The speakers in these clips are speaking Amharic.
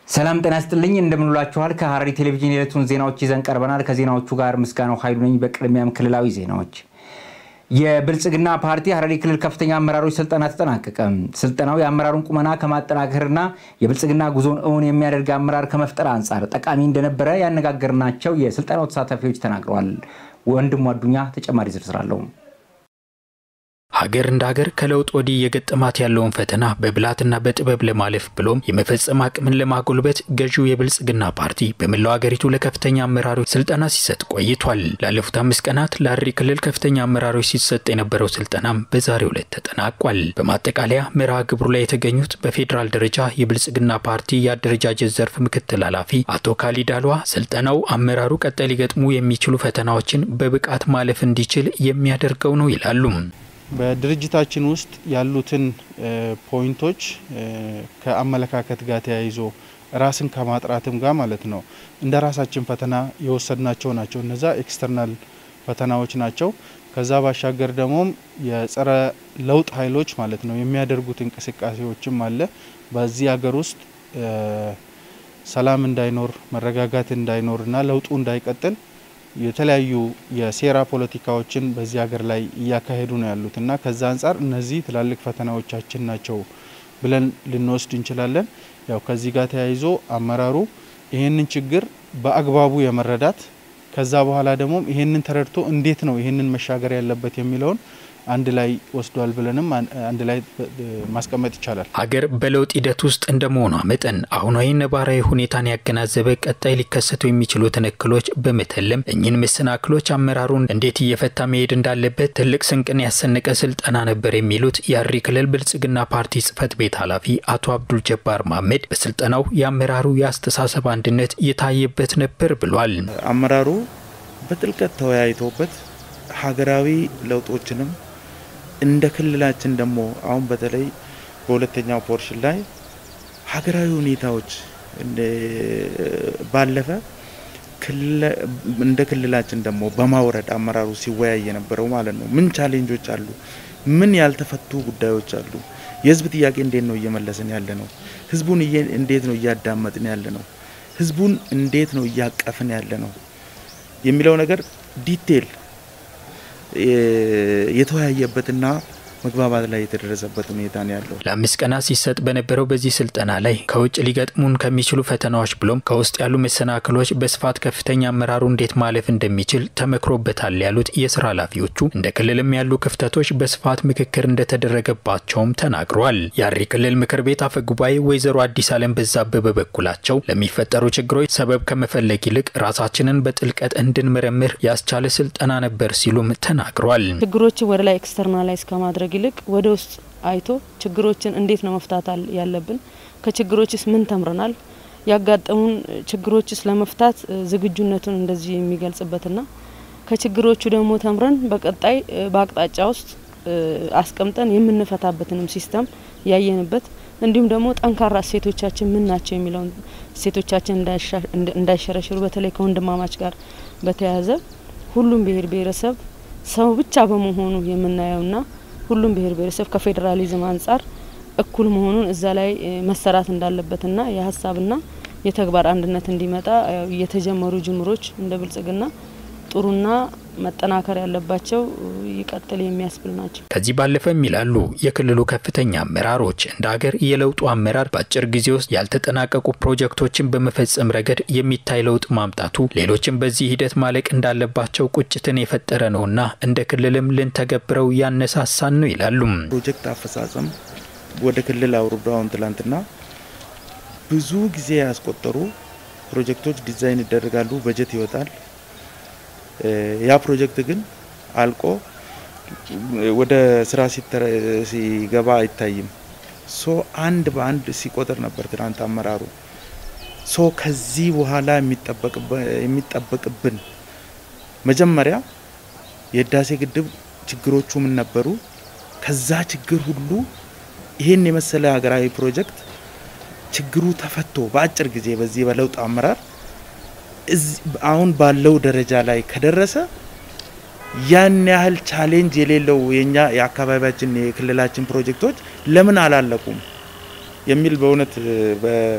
ሰላም ጤና ይስጥልኝ እንደምንውላችኋል። ከሐረሪ ቴሌቪዥን የዕለቱን ዜናዎች ይዘን ቀርበናል። ከዜናዎቹ ጋር ምስጋናው ኃይሉ ነኝ። በቅድሚያም ክልላዊ ዜናዎች። የብልጽግና ፓርቲ ሐረሪ ክልል ከፍተኛ አመራሮች ስልጠና ተጠናቀቀ። ስልጠናው የአመራሩን ቁመና ከማጠናከርና የብልጽግና ጉዞን እውን የሚያደርግ አመራር ከመፍጠር አንጻር ጠቃሚ እንደነበረ ያነጋገርናቸው የስልጠናው ተሳታፊዎች ተናግረዋል። ወንድሙ አዱኛ ተጨማሪ ዝርዝር አለው። ሀገር እንደ ሀገር ከለውጥ ወዲህ የገጠማት ያለውን ፈተና በብልሃትና በጥበብ ለማለፍ ብሎም የመፈጸም አቅምን ለማጎልበት ገዢው የብልጽግና ፓርቲ በመላው ሀገሪቱ ለከፍተኛ አመራሮች ስልጠና ሲሰጥ ቆይቷል። ላለፉት አምስት ቀናት ለሐረሪ ክልል ከፍተኛ አመራሮች ሲሰጥ የነበረው ስልጠናም በዛሬው ዕለት ተጠናቋል። በማጠቃለያ መርሃ ግብሩ ላይ የተገኙት በፌዴራል ደረጃ የብልጽግና ፓርቲ የአደረጃጀት ዘርፍ ምክትል ኃላፊ አቶ ካሊድ አልዋ ስልጠናው አመራሩ ቀጣይ ሊገጥሙ የሚችሉ ፈተናዎችን በብቃት ማለፍ እንዲችል የሚያደርገው ነው ይላሉ። በድርጅታችን ውስጥ ያሉትን ፖይንቶች ከአመለካከት ጋር ተያይዞ ራስን ከማጥራትም ጋር ማለት ነው እንደ ራሳችን ፈተና የወሰድናቸው ናቸው። እነዛ ኤክስተርናል ፈተናዎች ናቸው። ከዛ ባሻገር ደግሞ የጸረ ለውጥ ኃይሎች ማለት ነው የሚያደርጉት እንቅስቃሴዎችም አለ። በዚህ ሀገር ውስጥ ሰላም እንዳይኖር መረጋጋት እንዳይኖርና ለውጡ እንዳይቀጥል የተለያዩ የሴራ ፖለቲካዎችን በዚህ ሀገር ላይ እያካሄዱ ነው ያሉት እና ከዛ አንጻር እነዚህ ትላልቅ ፈተናዎቻችን ናቸው ብለን ልንወስድ እንችላለን። ያው ከዚህ ጋር ተያይዞ አመራሩ ይህንን ችግር በአግባቡ የመረዳት ከዛ በኋላ ደግሞ ይህንን ተረድቶ እንዴት ነው ይህንን መሻገር ያለበት የሚለውን አንድ ላይ ወስዷል ብለንም አንድ ላይ ማስቀመጥ ይቻላል። ሀገር በለውጥ ሂደት ውስጥ እንደመሆኗ መጠን አሁናዊ ነባራዊ ሁኔታን ያገናዘበ ቀጣይ ሊከሰቱ የሚችሉትን እክሎች በመተለም እኚህን መሰናክሎች አመራሩን እንዴት እየፈታ መሄድ እንዳለበት ትልቅ ስንቅን ያሰነቀ ስልጠና ነበር የሚሉት የሐረሪ ክልል ብልጽግና ፓርቲ ጽህፈት ቤት ኃላፊ አቶ አብዱል ጀባር ማህመድ በስልጠናው የአመራሩ የአስተሳሰብ አንድነት የታየበት ነበር ብሏል። አመራሩ በጥልቀት ተወያይቶበት ሀገራዊ ለውጦችንም እንደ ክልላችን ደግሞ አሁን በተለይ በሁለተኛው ፖርሽን ላይ ሀገራዊ ሁኔታዎች ባለፈ እንደ ክልላችን ደግሞ በማውረድ አመራሩ ሲወያይ የነበረው ማለት ነው። ምን ቻሌንጆች አሉ? ምን ያልተፈቱ ጉዳዮች አሉ? የህዝብ ጥያቄ እንዴት ነው እየመለስን ያለ ነው? ህዝቡን እንዴት ነው እያዳመጥን ያለ ነው? ህዝቡን እንዴት ነው እያቀፍን ያለ ነው የሚለው ነገር ዲቴል የተወያየበትና መግባባት ላይ የተደረሰበት ሁኔታ ነው ያለው። ለአምስት ቀናት ሲሰጥ በነበረው በዚህ ስልጠና ላይ ከውጭ ሊገጥሙን ከሚችሉ ፈተናዎች ብሎም ከውስጥ ያሉ መሰናክሎች በስፋት ከፍተኛ አመራሩ እንዴት ማለፍ እንደሚችል ተመክሮበታል ያሉት የስራ ኃላፊዎቹ እንደ ክልልም ያሉ ክፍተቶች በስፋት ምክክር እንደተደረገባቸውም ተናግረዋል። የሐረሪ ክልል ምክር ቤት አፈ ጉባኤ ወይዘሮ አዲስ አለም በዛብህ በበኩላቸው ለሚፈጠሩ ችግሮች ሰበብ ከመፈለግ ይልቅ ራሳችንን በጥልቀት እንድንመረምር ያስቻለ ስልጠና ነበር ሲሉም ተናግረዋል። ችግሮችን ወደ ላይ ኤክስተርናላይዝ ከማድረግ ይልቅ ወደ ውስጥ አይቶ ችግሮችን እንዴት ነው መፍታት ያለብን፣ ከችግሮችስ ምን ተምረናል፣ ያጋጠሙን ችግሮችስ ለመፍታት ዝግጁነቱን እንደዚህ የሚገልጽበትና ከችግሮቹ ደግሞ ተምረን በቀጣይ በአቅጣጫ ውስጥ አስቀምጠን የምንፈታበትንም ሲስተም ያየንበት እንዲሁም ደግሞ ጠንካራ እሴቶቻችን ምን ናቸው የሚለውን እሴቶቻችን እንዳይሸረሽሩ በተለይ ከወንድማማች ጋር በተያያዘ ሁሉም ብሔር ብሔረሰብ ሰው ብቻ በመሆኑ የምናየውና ሁሉም ብሔር ብሔረሰብ ከፌዴራሊዝም አንጻር እኩል መሆኑን እዛ ላይ መሰራት እንዳለበትና የሀሳብና የተግባር አንድነት እንዲመጣ የተጀመሩ ጅምሮች እንደ ብልጽግና ጥሩና መጠናከር ያለባቸው ይቀጥል የሚያስብል ናቸው። ከዚህ ባለፈም ይላሉ የክልሉ ከፍተኛ አመራሮች እንደ ሀገር የለውጡ አመራር በአጭር ጊዜ ውስጥ ያልተጠናቀቁ ፕሮጀክቶችን በመፈጸም ረገድ የሚታይ ለውጥ ማምጣቱ ሌሎችም በዚህ ሂደት ማለቅ እንዳለባቸው ቁጭትን የፈጠረ ነውና እንደ ክልልም ልንተገብረው ያነሳሳን ነው ይላሉ። ፕሮጀክት አፈጻጸም ወደ ክልል አውርዶ አሁን ትላንትና ብዙ ጊዜ ያስቆጠሩ ፕሮጀክቶች ዲዛይን ይደረጋሉ፣ በጀት ይወጣል። ያ ፕሮጀክት ግን አልቆ ወደ ስራ ሲገባ አይታይም። ሶ አንድ በአንድ ሲቆጥር ነበር ትናንት አመራሩ። ሶ ከዚህ በኋላ የሚጠበቅብን መጀመሪያ የህዳሴ ግድብ ችግሮቹ ምን ነበሩ? ከዛ ችግር ሁሉ ይህን የመሰለ ሀገራዊ ፕሮጀክት ችግሩ ተፈቶ በአጭር ጊዜ በዚህ በለውጥ አመራር አሁን ባለው ደረጃ ላይ ከደረሰ ያን ያህል ቻሌንጅ የሌለው የኛ የአካባቢያችን የክልላችን ፕሮጀክቶች ለምን አላለቁም የሚል በእውነት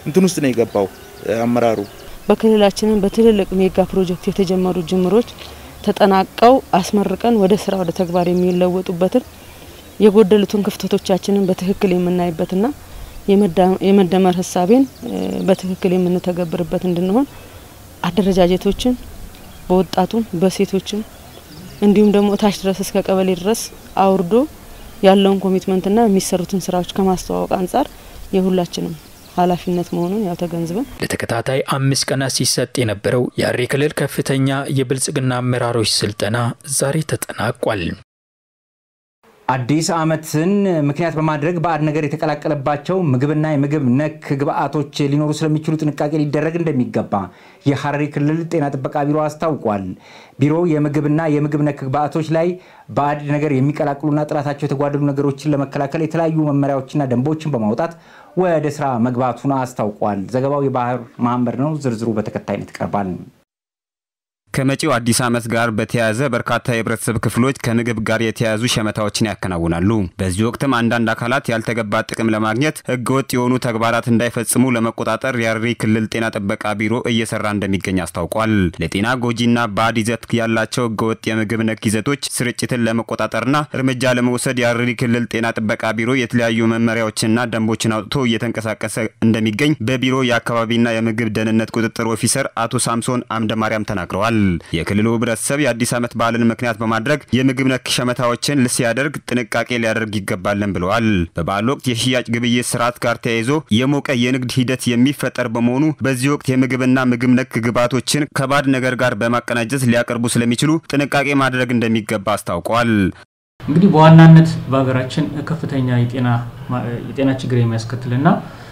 እንትን ውስጥ ነው የገባው አመራሩ። በክልላችንን በትልልቅ ሜጋ ፕሮጀክት የተጀመሩ ጅምሮች ተጠናቀው አስመርቀን ወደ ስራ ወደ ተግባር የሚለወጡበትን የጎደሉትን ክፍተቶቻችንን በትክክል የምናይበትና የመደመር ሀሳቤን በትክክል የምንተገብርበት እንድንሆን አደረጃጀቶችን በወጣቱም በሴቶችም እንዲሁም ደግሞ ታች ድረስ እስከ ቀበሌ ድረስ አውርዶ ያለውን ኮሚትመንትና የሚሰሩትን ስራዎች ከማስተዋወቅ አንጻር የሁላችንም ኃላፊነት መሆኑን ያው ተገንዝበን ለተከታታይ አምስት ቀናት ሲሰጥ የነበረው የሐረሪ ክልል ከፍተኛ የብልጽግና አመራሮች ስልጠና ዛሬ ተጠናቋል። አዲስ ዓመትን ምክንያት በማድረግ ባዕድ ነገር የተቀላቀለባቸው ምግብና የምግብ ነክ ግብአቶች ሊኖሩ ስለሚችሉ ጥንቃቄ ሊደረግ እንደሚገባ የሐረሪ ክልል ጤና ጥበቃ ቢሮ አስታውቋል። ቢሮው የምግብና የምግብ ነክ ግብአቶች ላይ ባዕድ ነገር የሚቀላቅሉና ጥራታቸው የተጓደሉ ነገሮችን ለመከላከል የተለያዩ መመሪያዎችና ደንቦችን በማውጣት ወደ ስራ መግባቱን አስታውቋል። ዘገባው የባህር መሀመድ ነው። ዝርዝሩ በተከታይነት ይቀርባል። ከመጪው አዲስ ዓመት ጋር በተያያዘ በርካታ የህብረተሰብ ክፍሎች ከምግብ ጋር የተያያዙ ሸመታዎችን ያከናውናሉ። በዚህ ወቅትም አንዳንድ አካላት ያልተገባ ጥቅም ለማግኘት ህገወጥ የሆኑ ተግባራት እንዳይፈጽሙ ለመቆጣጠር የሐረሪ ክልል ጤና ጥበቃ ቢሮ እየሰራ እንደሚገኝ አስታውቋል። ለጤና ጎጂና ባዕድ ይዘት ያላቸው ህገወጥ የምግብ ነክ ይዘቶች ስርጭትን ለመቆጣጠርና እርምጃ ለመውሰድ የሐረሪ ክልል ጤና ጥበቃ ቢሮ የተለያዩ መመሪያዎችንና ደንቦችን አውጥቶ እየተንቀሳቀሰ እንደሚገኝ በቢሮ የአካባቢና የምግብ ደህንነት ቁጥጥር ኦፊሰር አቶ ሳምሶን አምደ ማርያም ተናግረዋል። የክልሉ ህብረተሰብ የአዲስ ዓመት በዓልን ምክንያት በማድረግ የምግብ ነክ ሸመታዎችን ሲያደርግ ጥንቃቄ ሊያደርግ ይገባልን ብለዋል። በበዓል ወቅት የሽያጭ ግብይት ስርዓት ጋር ተያይዞ የሞቀ የንግድ ሂደት የሚፈጠር በመሆኑ በዚህ ወቅት የምግብና ምግብ ነክ ግብዓቶችን ከባዕድ ነገር ጋር በማቀናጀት ሊያቀርቡ ስለሚችሉ ጥንቃቄ ማድረግ እንደሚገባ አስታውቀዋል። እንግዲህ በዋናነት በሀገራችን ከፍተኛ የጤና ችግር የሚያስከትልና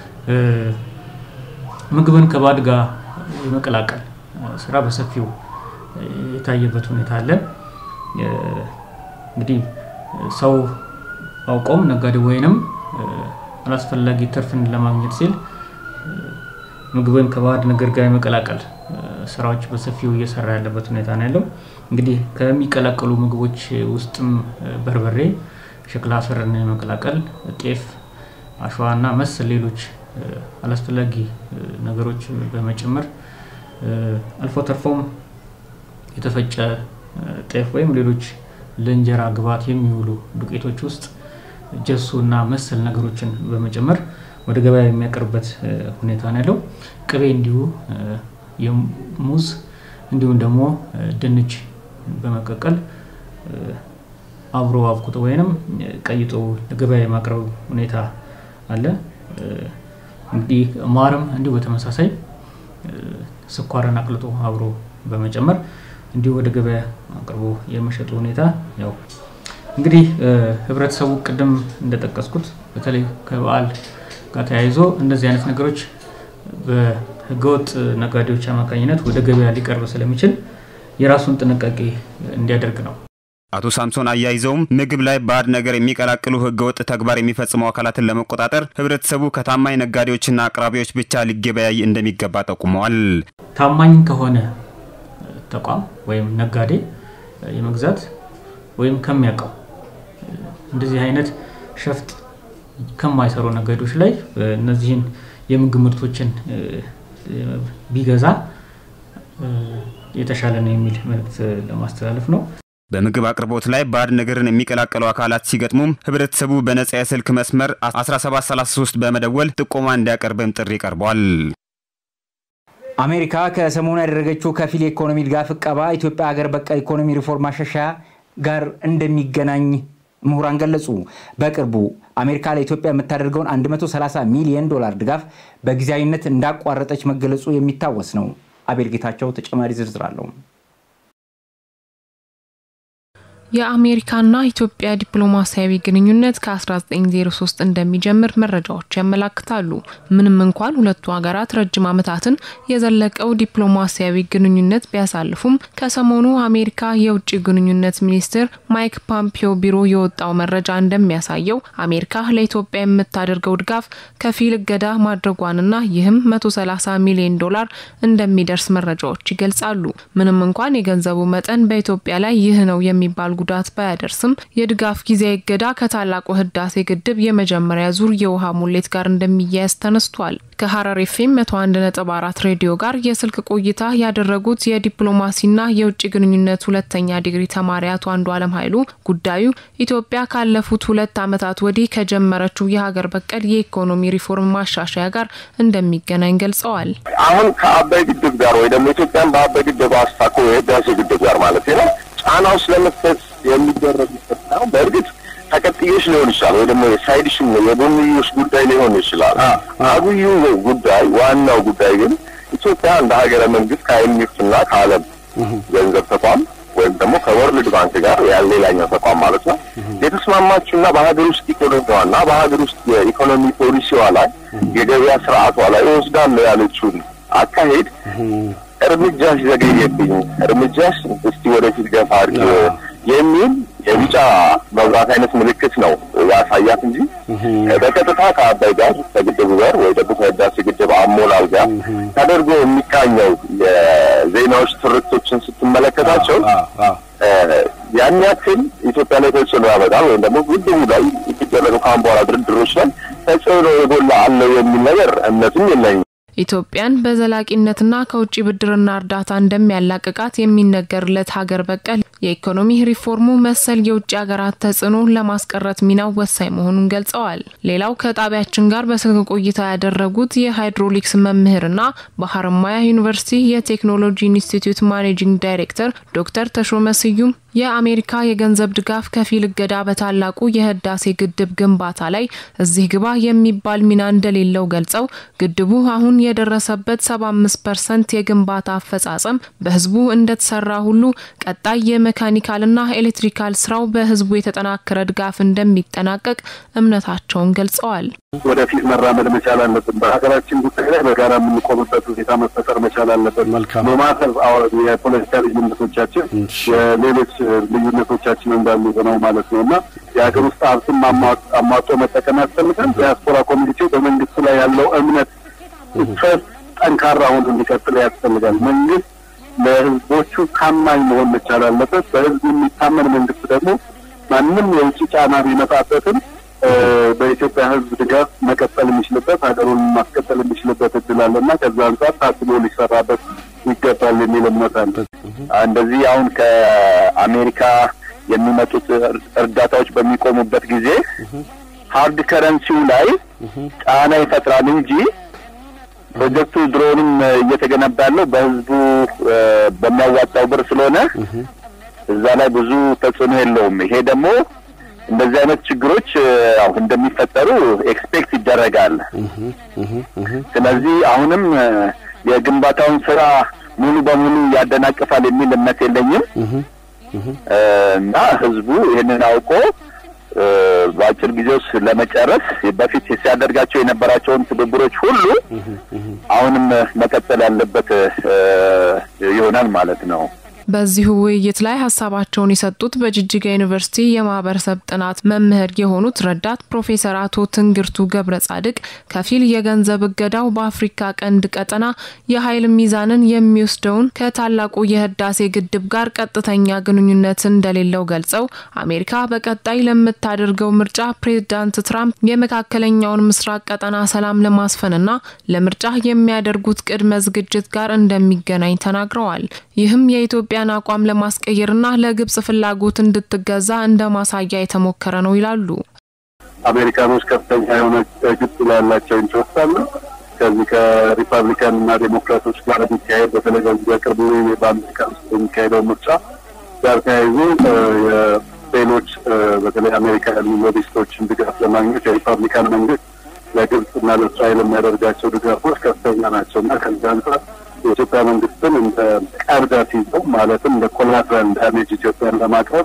ምግብን ከባዕድ ጋር የመቀላቀል ስራ በሰፊው የታየበት ሁኔታ አለ። እንግዲህ ሰው አውቆም ነጋዴ ወይንም አላስፈላጊ ትርፍን ለማግኘት ሲል ምግብን ከባዕድ ነገር ጋር የመቀላቀል ስራዎች በሰፊው እየሰራ ያለበት ሁኔታ ነው ያለው። እንግዲህ ከሚቀላቀሉ ምግቦች ውስጥም በርበሬ፣ ሸክላ አፈርን የመቀላቀል ጤፍ፣ አሸዋና መሰል ሌሎች አላስፈላጊ ነገሮች በመጨመር አልፎ ተርፎም የተፈጨ ጤፍ ወይም ሌሎች ለእንጀራ ግብዓት የሚውሉ ዱቄቶች ውስጥ ጀሶ እና መሰል ነገሮችን በመጨመር ወደ ገበያ የሚያቀርብበት ሁኔታ ነው ያለው። ቅቤ እንዲሁ የሙዝ እንዲሁም ደግሞ ድንች በመቀቀል አብሮ አብኩቶ ወይንም ቀይጦ ለገበያ የማቅረብ ሁኔታ አለ። እንግዲህ ማርም እንዲሁ በተመሳሳይ ስኳርን አቅልጦ አብሮ በመጨመር እንዲሁ ወደ ገበያ አቅርቦ የመሸጡ ሁኔታ ያው እንግዲህ ህብረተሰቡ ቅድም እንደጠቀስኩት በተለይ ከበዓል ጋር ተያይዞ እንደዚህ አይነት ነገሮች በህገወጥ ነጋዴዎች አማካኝነት ወደ ገበያ ሊቀርብ ስለሚችል የራሱን ጥንቃቄ እንዲያደርግ ነው። አቶ ሳምሶን አያይዘውም ምግብ ላይ ባዕድ ነገር የሚቀላቅሉ ህገወጥ ተግባር የሚፈጽሙ አካላትን ለመቆጣጠር ህብረተሰቡ ከታማኝ ነጋዴዎችና አቅራቢዎች ብቻ ሊገበያይ እንደሚገባ ጠቁመዋል። ታማኝ ከሆነ ተቋም ወይም ነጋዴ የመግዛት ወይም ከሚያውቀው እንደዚህ አይነት ሸፍጥ ከማይሰሩ ነጋዴዎች ላይ እነዚህን የምግብ ምርቶችን ቢገዛ የተሻለ ነው የሚል መልእክት ለማስተላለፍ ነው። በምግብ አቅርቦት ላይ ባዕድ ነገርን የሚቀላቀሉ አካላት ሲገጥሙም ህብረተሰቡ በነጻ የስልክ መስመር 1733 በመደወል ጥቆማ እንዲያቀርብም ጥሪ ቀርቧል። አሜሪካ ከሰሞኑ ያደረገችው ከፊል የኢኮኖሚ ድጋፍ እቀባ ኢትዮጵያ ሀገር በቀል ኢኮኖሚ ሪፎርም ማሻሻያ ጋር እንደሚገናኝ ምሁራን ገለጹ። በቅርቡ አሜሪካ ለኢትዮጵያ የምታደርገውን 130 ሚሊዮን ዶላር ድጋፍ በጊዜያዊነት እንዳቋረጠች መገለጹ የሚታወስ ነው። አቤል ጌታቸው ተጨማሪ ዝርዝር አለው። የአሜሪካና ኢትዮጵያ ዲፕሎማሲያዊ ግንኙነት ከ1903 እንደሚጀምር መረጃዎች ያመላክታሉ። ምንም እንኳን ሁለቱ ሀገራት ረጅም ዓመታትን የዘለቀው ዲፕሎማሲያዊ ግንኙነት ቢያሳልፉም ከሰሞኑ አሜሪካ የውጭ ግንኙነት ሚኒስትር ማይክ ፖምፒዮ ቢሮ የወጣው መረጃ እንደሚያሳየው አሜሪካ ለኢትዮጵያ የምታደርገው ድጋፍ ከፊል እገዳ ማድረጓንና ይህም 130 ሚሊዮን ዶላር እንደሚደርስ መረጃዎች ይገልጻሉ። ምንም እንኳን የገንዘቡ መጠን በኢትዮጵያ ላይ ይህ ነው የሚባል ጉዳት ባያደርስም የድጋፍ ጊዜያዊ እገዳ ከታላቁ ህዳሴ ግድብ የመጀመሪያ ዙር የውሃ ሙሌት ጋር እንደሚያያዝ ተነስቷል። ከሀረር ኤፍኤም 101.4 ሬዲዮ ጋር የስልክ ቆይታ ያደረጉት የዲፕሎማሲና የውጭ ግንኙነት ሁለተኛ ዲግሪ ተማሪ አቶ አንዱ አለም ኃይሉ ጉዳዩ ኢትዮጵያ ካለፉት ሁለት ዓመታት ወዲህ ከጀመረችው የሀገር በቀል የኢኮኖሚ ሪፎርም ማሻሻያ ጋር እንደሚገናኝ ገልጸዋል። አሁን ከአባይ ግድብ ጋር ወይ ደግሞ ኢትዮጵያን በአባይ ግድብ አስታኮ የህዳሴ ግድብ ጋር ማለት ነው ጫና ውስጥ ለመክተት የሚደረጉበት ነው። በእርግጥ ተቀጥዮሽ ሊሆን ይችላል ወይ ደግሞ የሳይድሽን የጎንዮሽ ጉዳይ ሊሆን ይችላል። አብዩ ጉዳይ ዋናው ጉዳይ ግን ኢትዮጵያ እንደ ሀገረ መንግስት ከአይኤምኤፍ እና ከዓለም ገንዘብ ተቋም ወይም ደግሞ ከወርልድ ባንክ ጋር ያ ሌላኛው ተቋም ማለት ነው የተስማማችውና በሀገር ውስጥ ኢኮኖሚዋና በሀገር ውስጥ የኢኮኖሚ ፖሊሲዋ ላይ የገበያ ስርዓቷ ላይ ወስዳለሁ ያለችውን አካሄድ እርምጃሽ ዘገየብኝ፣ እርምጃሽ እስቲ ወደፊት ገፋ አድርጊ የሚል የቢጫ መብራት አይነት ምልክት ነው ያሳያት እንጂ በቀጥታ ከአባይ ጋር ከግድቡ ጋር ወይ ደግሞ ከህዳሴ ግድብ አሞላል ጋር ተደርጎ የሚቃኘው የዜናዎች ትርክቶችን ስትመለከታቸው ያን ያክል ኢትዮጵያ ላይ ተጽዕኖ ያመጣል ወይም ደግሞ ግድቡ ላይ የሚደረጉ ከአሁን በኋላ ድርድሮች ላይ ተጽዕኖ የጎላ አለው የሚል ነገር እምነትም የለኝም። ኢትዮጵያን በዘላቂነትና ከውጭ ብድርና እርዳታ እንደሚያላቅቃት የሚነገርለት ሀገር በቀል የኢኮኖሚ ሪፎርሙ መሰል የውጭ ሀገራት ተጽዕኖ ለማስቀረት ሚናው ወሳኝ መሆኑን ገልጸዋል። ሌላው ከጣቢያችን ጋር በስልክ ቆይታ ያደረጉት የሃይድሮሊክስ መምህርና በሀረማያ ዩኒቨርሲቲ የቴክኖሎጂ ኢንስቲትዩት ማኔጂንግ ዳይሬክተር ዶክተር ተሾመ ስዩም የአሜሪካ የገንዘብ ድጋፍ ከፊል እገዳ በታላቁ የህዳሴ ግድብ ግንባታ ላይ እዚህ ግባ የሚባል ሚና እንደሌለው ገልጸው ግድቡ አሁን የደረሰበት 75 ፐርሰንት የግንባታ አፈጻጸም በህዝቡ እንደተሰራ ሁሉ ቀጣይ የሜካኒካልና ኤሌክትሪካል ስራው በህዝቡ የተጠናከረ ድጋፍ እንደሚጠናቀቅ እምነታቸውን ገልጸዋል። ወደፊት መራመድ መቻል አለብን። በሀገራችን ጉዳይ ላይ በጋራ የምንቆምበት ሁኔታ መፈጠር መቻል አለበት። በማተር የፖለቲካ ልዩነቶቻችን የሌሎች ልዩነቶቻችን እንዳሉ ሆነው ማለት ነው እና የሀገር ውስጥ ሀብትን አሟጦ መጠቀም ያስፈልጋል። ዲያስፖራ ኮሚኒቲው በመንግስት ላይ ያለው እምነት ትረስት ጠንካራ ሆኖ እንዲቀጥል ያስፈልጋል። መንግስት ለህዝቦቹ ታማኝ መሆን መቻል አለበት። በህዝብ የሚታመን መንግስት ደግሞ ማንም የውጭ ጫና ቢመጣበትም በኢትዮጵያ ህዝብ ድጋፍ መቀጠል የሚችልበት ሀገሩን ማስቀጠል የሚችልበት እድል አለና ከዛ አንጻር ታስቦ ሊሰራበት ይገባል የሚል እምነት አለ። እንደዚህ አሁን ከአሜሪካ የሚመጡት እርዳታዎች በሚቆሙበት ጊዜ ሀርድ ከረንሲው ላይ ጫና ይፈጥራል እንጂ ፕሮጀክቱ ድሮንም እየተገነባ ያለው በህዝቡ በሚያዋጣው ብር ስለሆነ እዛ ላይ ብዙ ተጽዕኖ የለውም። ይሄ ደግሞ እንደዚህ አይነት ችግሮች ያው እንደሚፈጠሩ ኤክስፔክት ይደረጋል። ስለዚህ አሁንም የግንባታውን ስራ ሙሉ በሙሉ ያደናቅፋል የሚል እምነት የለኝም እና ህዝቡ ይህንን አውቆ በአጭር ጊዜ ውስጥ ለመጨረስ በፊት ሲያደርጋቸው የነበራቸውን ትብብሮች ሁሉ አሁንም መቀጠል ያለበት ይሆናል ማለት ነው። በዚሁ ውይይት ላይ ሀሳባቸውን የሰጡት በጅጅጋ ዩኒቨርሲቲ የማህበረሰብ ጥናት መምህር የሆኑት ረዳት ፕሮፌሰር አቶ ትንግርቱ ገብረ ጻድቅ ከፊል የገንዘብ እገዳው በአፍሪካ ቀንድ ቀጠና የኃይል ሚዛንን የሚወስደውን ከታላቁ የህዳሴ ግድብ ጋር ቀጥተኛ ግንኙነት እንደሌለው ገልጸው አሜሪካ በቀጣይ ለምታደርገው ምርጫ ፕሬዝዳንት ትራምፕ የመካከለኛውን ምስራቅ ቀጠና ሰላም ለማስፈንና ለምርጫ የሚያደርጉት ቅድመ ዝግጅት ጋር እንደሚገናኝ ተናግረዋል። ይህም የኢትዮጵያ የኢትዮጵያን አቋም ለማስቀየርና ለግብጽ ፍላጎት እንድትገዛ እንደ ማሳያ የተሞከረ ነው ይላሉ። አሜሪካኖች ከፍተኛ የሆነ ግብጽ ላይ ያላቸው ኢንትረስት አለ። ከዚህ ከሪፐብሊካን እና ዴሞክራቶች ጋር የሚካሄድ በተለይ በዚህ በቅርቡ በአሜሪካ ውስጥ የሚካሄደው ምርጫ ጋር ተያይዞ ሌሎች በተለይ አሜሪካ ያሉ ሎቢስቶችን ድጋፍ ለማግኘት የሪፐብሊካን መንግስት ለግብጽ እና ለእስራኤል የሚያደርጋቸው ድጋፎች ከፍተኛ ናቸው እና ከዚህ አንጻር የኢትዮጵያ መንግስትን እንደ ቀርዳት ይዘው ማለትም እንደ ኮላትራል ዳሜጅ ኢትዮጵያን ለማቅረብ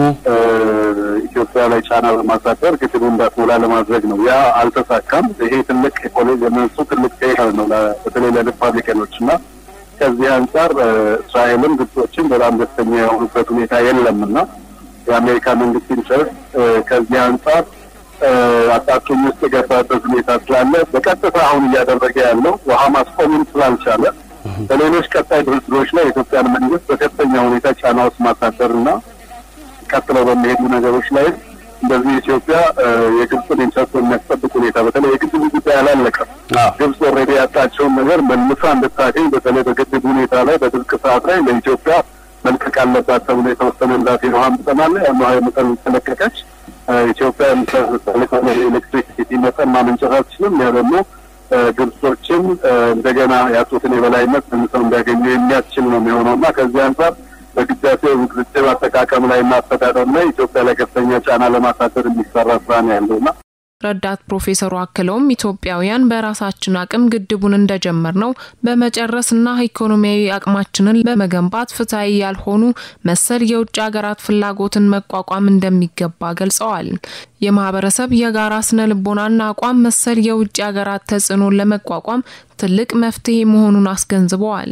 ኢትዮጵያ ላይ ጫና በማሳደር ግድቡ እንዳትሞላ ለማድረግ ነው። ያ አልተሳካም። ይሄ ትልቅ የነሱ ትልቅ ፌር ነው በተለይ ለሪፐብሊካኖች እና ከዚህ አንጻር እስራኤልም ግብጾችን በጣም ደስተኛ የሆኑበት ሁኔታ የለም እና የአሜሪካ መንግስት ኢንትረስት ከዚህ አንጻር አጣብቂኝ ውስጥ የገባበት ሁኔታ ስላለ በቀጥታ አሁን እያደረገ ያለው ውሃ ማስቆምን ስላልቻለ በሌሎች ቀጣይ ድርድሮች ላይ የኢትዮጵያን መንግስት በከፍተኛ ሁኔታ ጫና ውስጥ ማሳደር እና ቀጥለው በሚሄዱ ነገሮች ላይ እንደዚህ ኢትዮጵያ የግብፅን ኢንትረስት የሚያስጠብቅ ሁኔታ በተለይ የግድቡ ጉዳይ አላለቀም። ግብፅ ኦልሬዲ ያጣቸውን ነገር መልሳ እንድታገኝ በተለይ በግድብ ሁኔታ ላይ በድርቅ ሰዓት ላይ ለኢትዮጵያ መልቀቅ አለባት ተብሎ የተወሰነላት የውሃ መጠን አለ። ያን ውሃ መጠን ተለቀቀች። ኢትዮጵያ የምታስተላልፈው ኤሌክትሪሲቲ መጠን ማመንጨት አትችልም። ያ ደግሞ ግብጾችን እንደገና ያጡትን የበላይነት መልሰው እንዲያገኙ የሚያስችል ነው የሚሆነው እና ከዚህ አንጻር በግዳሴ ግድብ አጠቃቀም ላይ እና አስተዳደር ላይ ኢትዮጵያ ላይ ከፍተኛ ጫና ለማሳደር የሚሰራ ስራ ነው ያለውና ረዳት ፕሮፌሰሩ አክለውም ኢትዮጵያውያን በራሳችን አቅም ግድቡን እንደጀመር ነው በመጨረስና ኢኮኖሚያዊ አቅማችንን በመገንባት ፍትሐዊ ያልሆኑ መሰል የውጭ ሀገራት ፍላጎትን መቋቋም እንደሚገባ ገልጸዋል። የማህበረሰብ የጋራ ስነ ልቦናና አቋም መሰል የውጭ ሀገራት ተጽዕኖን ለመቋቋም ትልቅ መፍትሄ መሆኑን አስገንዝበዋል።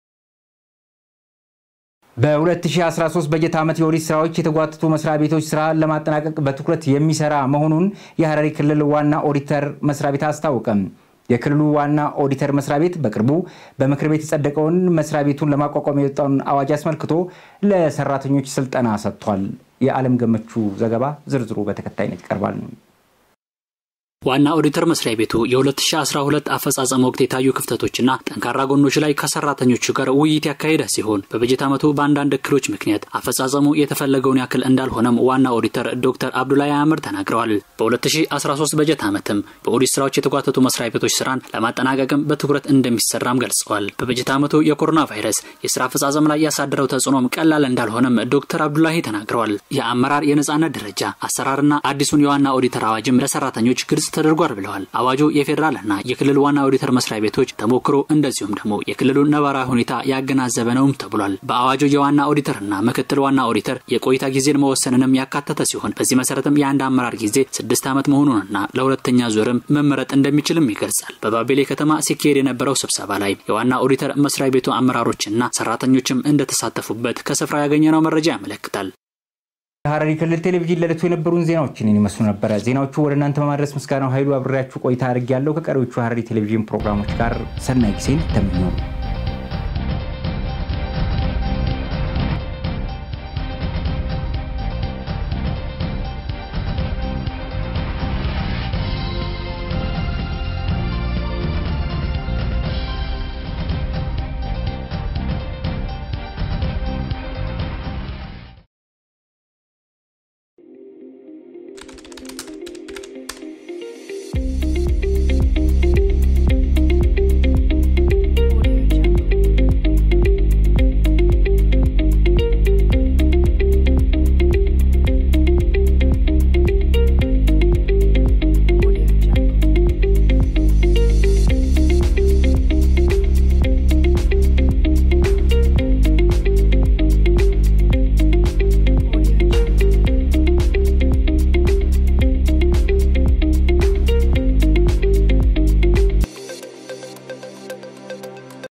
በ2013 በጀት ዓመት የኦዲት ስራዎች የተጓተቱ መስሪያ ቤቶች ስራ ለማጠናቀቅ በትኩረት የሚሰራ መሆኑን የሐረሪ ክልል ዋና ኦዲተር መስሪያ ቤት አስታወቀም። የክልሉ ዋና ኦዲተር መስሪያ ቤት በቅርቡ በምክር ቤት የጸደቀውን መስሪያ ቤቱን ለማቋቋም የወጣውን አዋጅ አስመልክቶ ለሰራተኞች ስልጠና ሰጥቷል። የዓለም ገመቹ ዘገባ ዝርዝሩ በተከታይነት ይቀርባል። ዋና ኦዲተር መስሪያ ቤቱ የ2012 አፈጻጸም ወቅት የታዩ ክፍተቶችና ጠንካራ ጎኖች ላይ ከሰራተኞቹ ጋር ውይይት ያካሄደ ሲሆን በበጀት ዓመቱ በአንዳንድ እክሎች ምክንያት አፈጻጸሙ የተፈለገውን ያክል እንዳልሆነም ዋና ኦዲተር ዶክተር አብዱላይ አምር ተናግረዋል። በ2013 በጀት ዓመትም በኦዲት ስራዎች የተጓተቱ መስሪያ ቤቶች ስራን ለማጠናቀቅም በትኩረት እንደሚሰራም ገልጸዋል። በበጀት ዓመቱ የኮሮና ቫይረስ የስራ አፈጻጸም ላይ ያሳደረው ተጽዕኖም ቀላል እንዳልሆነም ዶክተር አብዱላሂ ተናግረዋል። የአመራር የነጻነት ደረጃ አሰራርና አዲሱን የዋና ኦዲተር አዋጅም ለሰራተኞች ግልጽ ተደርጓል ብለዋል። አዋጁ የፌዴራልና የክልል ዋና ኦዲተር መስሪያ ቤቶች ተሞክሮ እንደዚሁም ደግሞ የክልሉን ነባራዊ ሁኔታ ያገናዘበ ነውም ተብሏል። በአዋጁ የዋና ኦዲተርና ምክትል ዋና ኦዲተር የቆይታ ጊዜን መወሰንንም ያካተተ ሲሆን በዚህ መሰረትም የአንድ አመራር ጊዜ ስድስት ዓመት መሆኑንና ለሁለተኛ ዙርም መመረጥ እንደሚችልም ይገልጻል። በባቤሌ ከተማ ሲካሄድ የነበረው ስብሰባ ላይ የዋና ኦዲተር መስሪያ ቤቱ አመራሮችና ሰራተኞችም እንደተሳተፉበት ከስፍራ ያገኘነው መረጃ ያመለክታል። የሐረሪ ክልል ቴሌቪዥን ለዕለቱ የነበሩን ዜናዎችን ይመስሉ ነበረ። ዜናዎቹ ወደ እናንተ በማድረስ ምስጋናው ኃይሉ አብሬያችሁ ቆይታ አድርጌያለሁ። ከቀሪዎቹ ሐረሪ ቴሌቪዥን ፕሮግራሞች ጋር ሰናይ ጊዜን ተመኘው።